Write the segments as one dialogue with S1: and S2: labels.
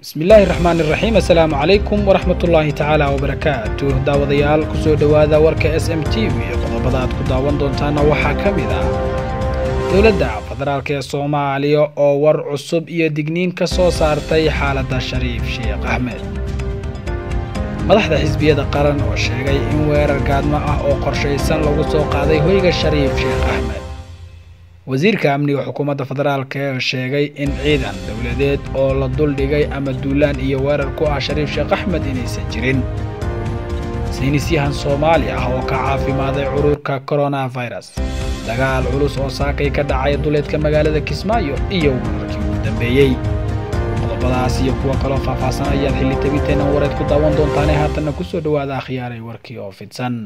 S1: bismillaahi raxmaan iraxiim assalaamu calaykum waraxmatullaahi tacaala wabarakaatu daawadayaal kusoo dhowaada warka s m t v qodobada aad ku daawan doontaana waxaa ka mid ah dowladda federaalk ee soomaaliya oo war cusub iyo digniin ka soo saartay xaaladda shariif sheekh axmed madaxda xisbiyada qaran oo sheegay in weerar gaadmo ah oo qorshaysan lagu soo qaaday hoyga shariif sheekh axmed wasiirka amniga xukuumadda federaalk ee sheegay in ciidan dowladeed oo la duldhigay ama duulaan iyo weerar ku ah shariif sheekh axmed inaysan jirin saynisyahan soomaali ah oo ka caafimaaday cudurka koronafirus dagaal culus oo saakay ka dhacay duleedka magaalada kismaayo iyo weerarkii ugu dambeeyey qodobadaas iyo kuwa kaloo faahfaahsan ayaad xilli tabinteennan wareed ku daawan doontaane haatanna ku soo dhowaada akhyaaray warkii oo fidsan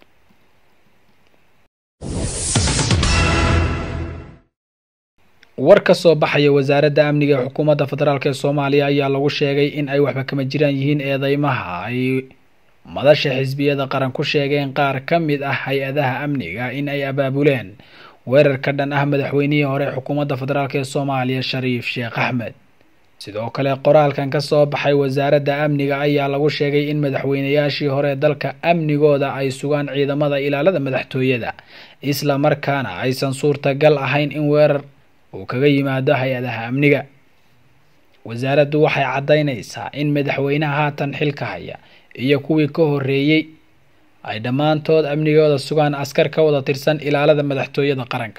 S1: war ka soo baxaya wasaaradda amniga ee xukuumadda federaalk ee soomaaliya ayaa lagu sheegay in ay waxba kama jiraan yihiin eedeymaha ay madasha xisbiyada qaran ku sheegeen qaar ka mid ah hay-adaha amniga in ay abaabuleen weerar ka dhan ah madaxweynihii hore xukuumadda federaalk ee soomaaliya shariif sheekh axmed sidoo kale qoraalkan ka soo baxay wasaaradda amniga ayaa lagu sheegay in madaxweynayaashii hore dalka amnigooda ay sugaan ciidamada ilaalada madaxtooyada isla markaana aysan suurtagal ahayn in weerar uu kaga yimaado hay-adaha amniga wasaaraddu waxay caddaynaysaa in madaxweynaha haatan xilka haya iyo kuwii ka horreeyey ay dhammaantood amnigooda sugaan askar ka wada tirsan ilaalada madaxtooyada qaranka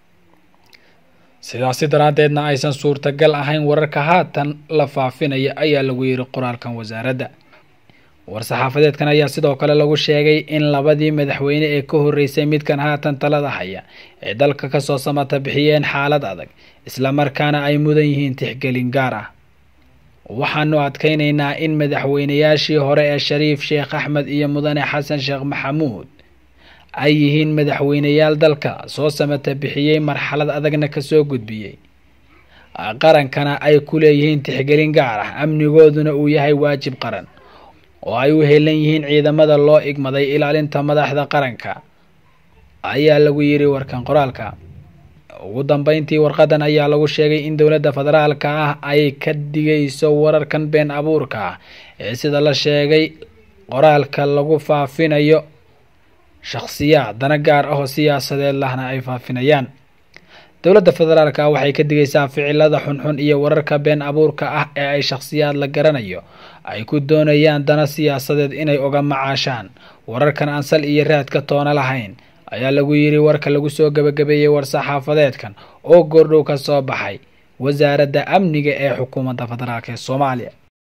S1: sidaasi daraaddeedna aysan suurtagal ahayn wararka haatan la faafinaya ayaa lagu yidhi qoraalkan wasaaradda war-saxaafadeedkan ayaa sidoo kale lagu sheegay in labadii madaxweyne ee ka horreysay midkan haatan talada haya ee dalka kasoo samata bixiyeen xaalad adag islamarkaana ay mudan yihiin tixgelin gaar ah waxaanu adkaynaynaa in madaxweynayaashii hore ee shariif sheekh axmed iyo mudane xasan sheekh maxamuud ay yihiin madaxweyneyaal dalka soo samata bixiyey marxalad adagna kasoo gudbiyey qarankana ay ku leeyihiin tixgelin gaar ah amnigooduna uu yahay waajib qaran oo ay u helan yihiin ciidamada loo igmaday ilaalinta madaxda qaranka ayaa lagu yidhi warkan qoraalka ugu dambeyntii warqadan ayaa lagu sheegay in dowladda federaalka ah ay ka digayso wararkan been abuurka ah ee sida la sheegay qoraalka lagu faafinayo shakhsiyaad dana gaar ah oo siyaasadeed lahna ay faafinayaan dowladda federaalka ah waxay ka digaysaa ficilada xunxun iyo wararka been abuurka ah ee ay shakhsiyaad la garanayo ay ku doonayaan dana siyaasadeed inay oga macaashaan wararkan aan sal iyo raadka toona lahayn ayaa lagu yidhi warka lagu soo gebagabeeyey war-saxaafadeedkan oo goordhow ka soo baxay wasaaradda amniga ee xukuumadda federaalk ee soomaaliya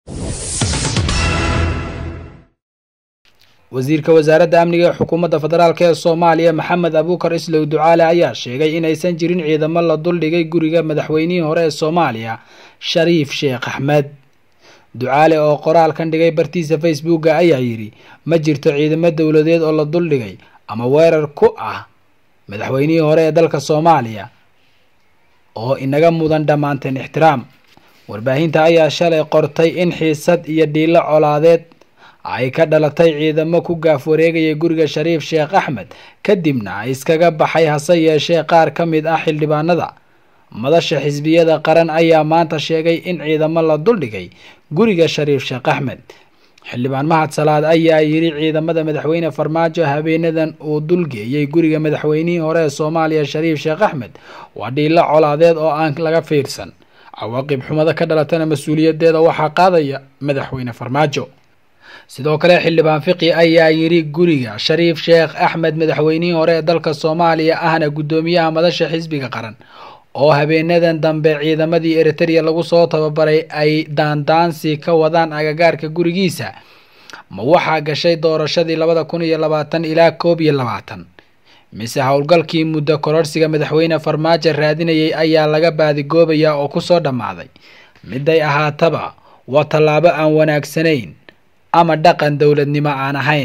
S1: wasiirka wasaaradda amniga ee xukuumadda federaalk ee soomaaliya maxamed abuukar islow ducaale ayaa sheegay inaysan jirin ciidamo la duldhigay guriga madaxweynihii hore ee soomaaliya shariif sheekh axmed ducaale oo qoraalkan dhigay bartiisa facebooka ayaa yidhi ma jirto ciidamo dowladeed oo la duldhigay ama weerar ku ah madaxweynihii hore ee dalka soomaaliya oo inaga mudan dhammaanteen ixtiraam warbaahinta ayaa shalay qortay in xiisad iyo dhiilo colaadeed ay ka dhalatay ciidamo ku gaaf wareegaya guriga shariif sheekh axmed kadibna iskaga baxay hase yeeshee qaar ka mid ah xildhibaanada madasha xisbiyada qaran ayaa maanta sheegay in ciidamo la duldhigay guriga shariif sheekh axmed xildhibaan mahad salaad ayaa yidhi ciidamada madaxweyne farmaajo habeenadan uu dulgeeyey guriga madaxweynihii hore ee soomaaliya shariif sheekh axmed waa dhiilo colaadeed oo aan laga fiirsan cawaaqib xumada ka dhalatana mas-uuliyadeeda waxaa qaadaya madaxweyne farmaajo sidoo kale xildhibaan fiqi ayaa yidhi guriga shariif sheekh axmed madaxweynihii hore ee dalka soomaaliya ahna guddoomiyaha madasha xisbiga qaran oo habeenadan dambe ciidamadii eritereya lagu soo tababaray ay daandaansi ka wadaan agagaarka gurigiisa ma waxaa gashay doorashadii labada kun iyo labaatan ilaa koob iyo labaatan mise howlgalkii muddo kororsiga madaxweyne farmaajo raadinayay ayaa laga baadigoobayaa oo kusoo dhammaaday miday ahaataba waa tallaabo aan wanaagsanayn ama dhaqan dowladnimo aan ahayn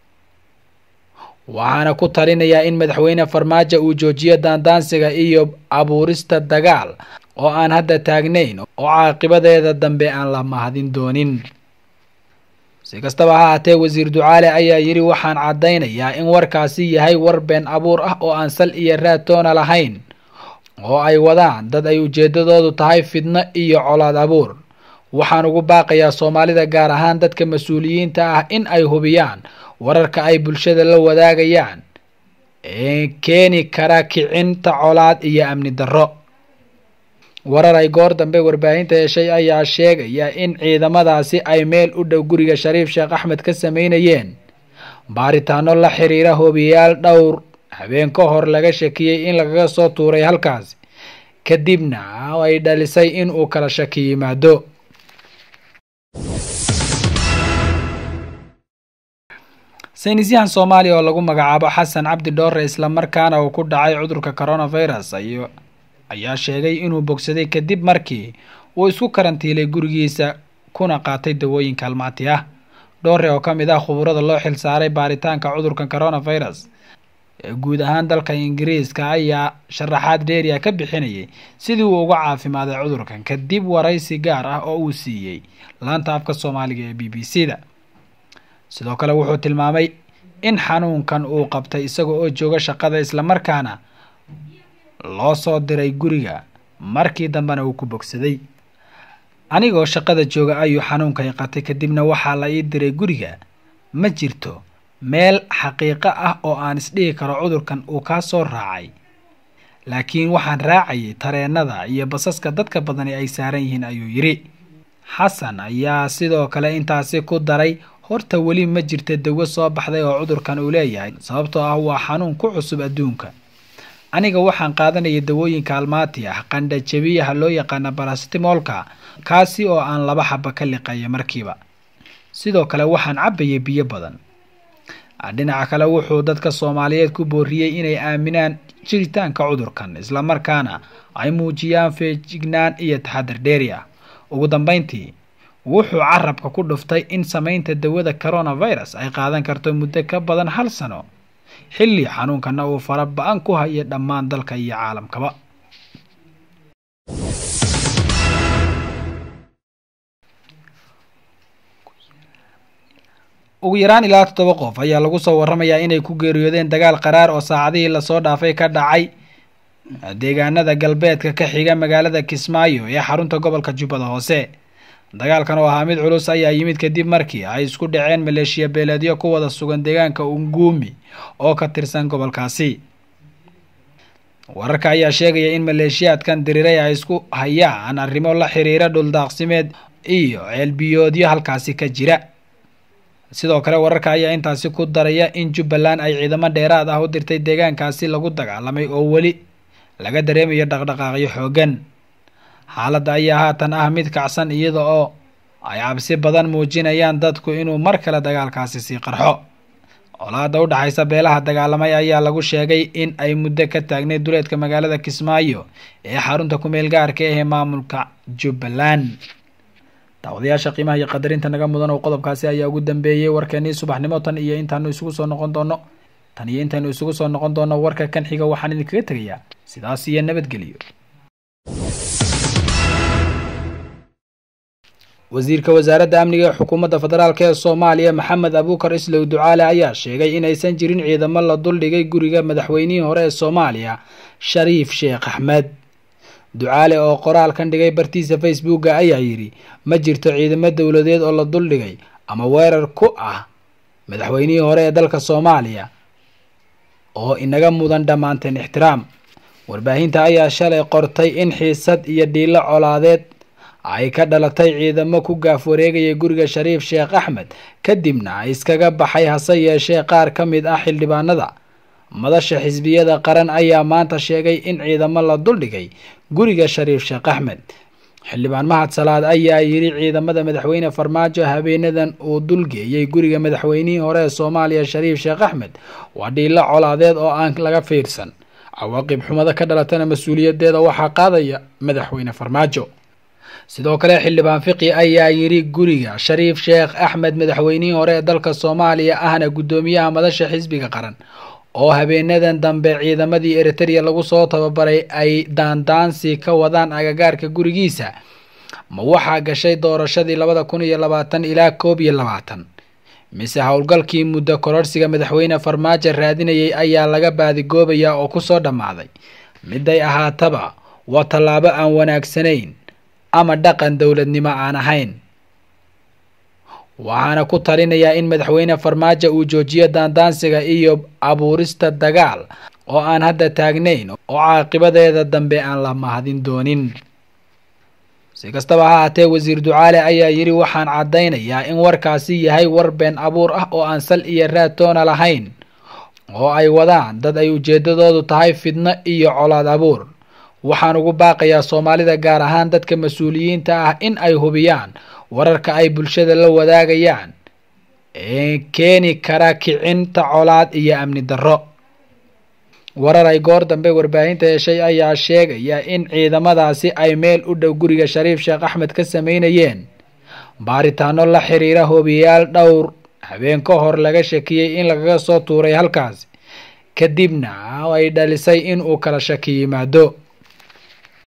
S1: waxaana ku talinayaa in madaxweyne farmaajo uu joojiyo daandaansiga iyo abuurista dagaal oo aan hadda taagnayn oo caaqibadeeda dambe aan la mahadin doonin si kastaba ha haatee wasiir ducaale ayaa yidhi waxaan caddaynayaa in warkaasi yahay war been abuur ah oo aan sal iyo raad toona lahayn oo ay wadaan dad ay ujeedadoodu tahay fidno iyo colaad abuur waxaan ugu baaqayaa soomaalida gaar ahaan dadka mas-uuliyiinta ah in ay hubiyaan wararka ay bulshada la wadaagayaan ee keeni kara kicinta colaad iyo amni darro warar ay goor dambe warbaahinta heshay ayaa sheegaya in ciidamadaasi ay meel u dhow guriga shariif sheekh axmed ka sameynayeen baaritaano la xiriira hobiyaal dhowr habeen ka hor laga shakiyey in lagaga soo tuuray halkaasi kadibna ay dhalisay in uu kala shaki yimaado saynisyahan soomaaliya oo lagu magacaabo xasan cabdi dhoore islamarkaana uu ku dhacay cudurka coronavirus ayaa sheegay inuu bogsaday kadib markii uu isku karantiilay gurigiisa kuna qaatay dawooyin kaalmaati ah dhoore oo ka mid ah khuburada loo xil saaray baaritaanka cudurka coronavirus ee guud ahaan dalka ingiriiska ayaa sharaxaad dheeriya ka bixinayay sidii uu uga caafimaaday cudurkan kadib waraysi gaar ah oo uu siiyey laanta afka soomaaliga ee b b c da sidoo kale wuxuu tilmaamay in xanuunkan uu qabtay isaga oo jooga shaqada islamarkaana loo soo diray guriga markii dambena uu ku bogsaday anigoo shaqada jooga ayuu xanuunkay qatay kadibna waxaa la ii diray guriga ma jirto meel xaqiiqo ah oo aan isdhihi karo cudurkan uu kaa soo raacay laakiin waxaan raacayay tareenada iyo basaska dadka badani ay saaran yihiin ayuu yidhi xasan ayaa sidoo kale intaasi ku daray horta weli ma jirta dawo soo baxday oo cudurkan uu leeyahay sababtoo ah waa xanuun ku cusub adduunka aniga waxaan qaadanaya dawooyinka almaati ah qandha jabiyaha loo yaqaana barastimolka kaasi oo aan laba xaba ka liqaya markiiba sidoo kale waxaan cabbayay biyo badan dhinaca kale wuxuu dadka soomaaliyeed ku booriyey inay aaminaan jiritaanka cudurkan islamarkaana ay muujiyaan feejignaan iyo taxadar dheeri ah ugu dambeyntii wuxuu carabka ku dhuftay in samaynta dawada coronavirus ay qaadan karto muddo ka badan hal sano xilli xanuunkana uu fara ba-an ku hayo dhammaan dalka iyo caalamkaba ugu yaraan ilaa toddoba qof ayaa lagu soo waramayaa inay ku geeriyoodeen dagaal qaraar oo saacadihii lasoo dhaafay ka dhacay deegaanada galbeedka ka xiga magaalada kismaayo ee xarunta gobolka jubbada hoose dagaalkan oo ahaa mid culus ayaa yimid kadib markii ay isku dhaceen maleeshiya beeleedyo ku wada sugan deegaanka unguumi oo ka tirsan gobolkaasi wararka ayaa sheegaya in maleeshiyaadkan diriiray ay isku hayaan arrimo la xiriira dhuldaaqsimeed iyo ceelbiyoodyo halkaasi ka jira sidoo kale wararka ayaa intaasi ku daraya in jubbaland ay ciidamo dheeraad ah u dirtay deegaankaasi lagu dagaalamay oo weli laga dareemayo dhaqdhaqaaqyo xooggan xaaladda ayaa haatan ah mid kacsan iyada oo ay cabsi badan muujinayaan dadku inuu mar kale dagaalkaasi sii qarxo colaadda u dhexaysa beelaha dagaalamay ayaa lagu sheegay in ay muddo ka taagnay duleedka magaalada kismaayo ee xarunta kumeel gaarka ahee maamulka jubbaland daawadayaasha qiimaha iyo qadarinta naga mudan oo qodobkaasi ayaa ugu dambeeyey warkeenii subaxnimo tan iyo intaanu isugu soo noqon doono tan iyo intaynu isugu soo noqon doono warka kan xiga waxaan idinkaga tegayaa sidaas iyo nabadgeliyo wasiirka wasaaradda amniga ee xukuumadda federaalk ee soomaaliya maxamed abuukar islow ducaale ayaa sheegay inaysan jirin ciidamo la duldhigay guriga madaxweynihii hore ee soomaaliya shariif sheekh axmed ducaale oo qoraalkan dhigay bartiisa facebooka ayaa yidhi ma jirto ciidamo dowladeed oo la duldhigay ama weerar ku ah madaxweynihii hore ee dalka soomaaliya oo inaga mudan dhammaanteen ixtiraam warbaahinta ayaa shalay qortay in xiisad iyo dhiilo colaadeed ay ka dhalatay ciidamo ku gaaf wareegaya guriga shariif sheekh axmed kadibna iskaga baxay hase yeeshee qaar ka mid ah xildhibaanada madasha xisbiyada qaran ayaa maanta sheegay in ciidamo la duldhigay guriga shariif sheekh axmed xildhibaan mahad salaad ayaa yidhi ciidamada madaxweyne farmaajo habeenadan uu dulgeeyey guriga madaxweynihii hore ee soomaaliya shariif sheekh axmed waa dhiilo colaadeed oo aan laga fiirsan cawaaqib xumada ka dhalatana mas-uuliyadeeda waxaa qaadaya madaxweyne farmaajo sidoo kale xildhibaan fiqi ayaa yidhi guriga shariif sheekh axmed madaxweynihii hore ee dalka soomaaliya ahna guddoomiyaha madasha xisbiga qaran oo habeenadan dambe ciidamadii eritereya lagu soo tababaray ay daandaansi ka wadaan agagaarka gurigiisa ma waxaa gashay doorashadii labada kun iyo labaatan ilaa koob iyo labaatan mise howlgalkii muddo kororsiga madaxweyne farmaajo raadinayay ayaa laga baadigoobayaa oo kusoo dhammaaday miday ahaataba waa tallaabo aan wanaagsanayn ama dhaqan dowladnimo aan ahayn waxaana ku talinayaa in madaxweyne farmaajo uu joojiyo daandaansiga iyo abuurista dagaal oo aan hadda taagnayn oo caaqibadeeda dambe aan la mahadin doonin si kastaba ha haatee wasiir ducaale ayaa yidhi waxaan caddaynayaa in warkaasi yahay war been abuur ah oo aan sal iyo raad toona lahayn oo ay wadaan dad ay ujeedadoodu tahay fidno iyo colaad abuur waxaan ugu baaqayaa soomaalida gaar ahaan dadka mas-uuliyiinta ah in ay hubiyaan wararka ay bulshada la wadaagayaan ee keeni kara kicinta colaad iyo amni darro warar ay goor dambe warbaahinta heshay ayaa sheegaya in ciidamadaasi ay meel u dhow guriga shariif sheekh axmed ka sameynayeen baaritaano la xiriira hobiyaal dhowr habeen ka hor laga shakiyey in lagaga soo tuuray halkaasi kadibna ay dhalisay in uu kala shaki yimaado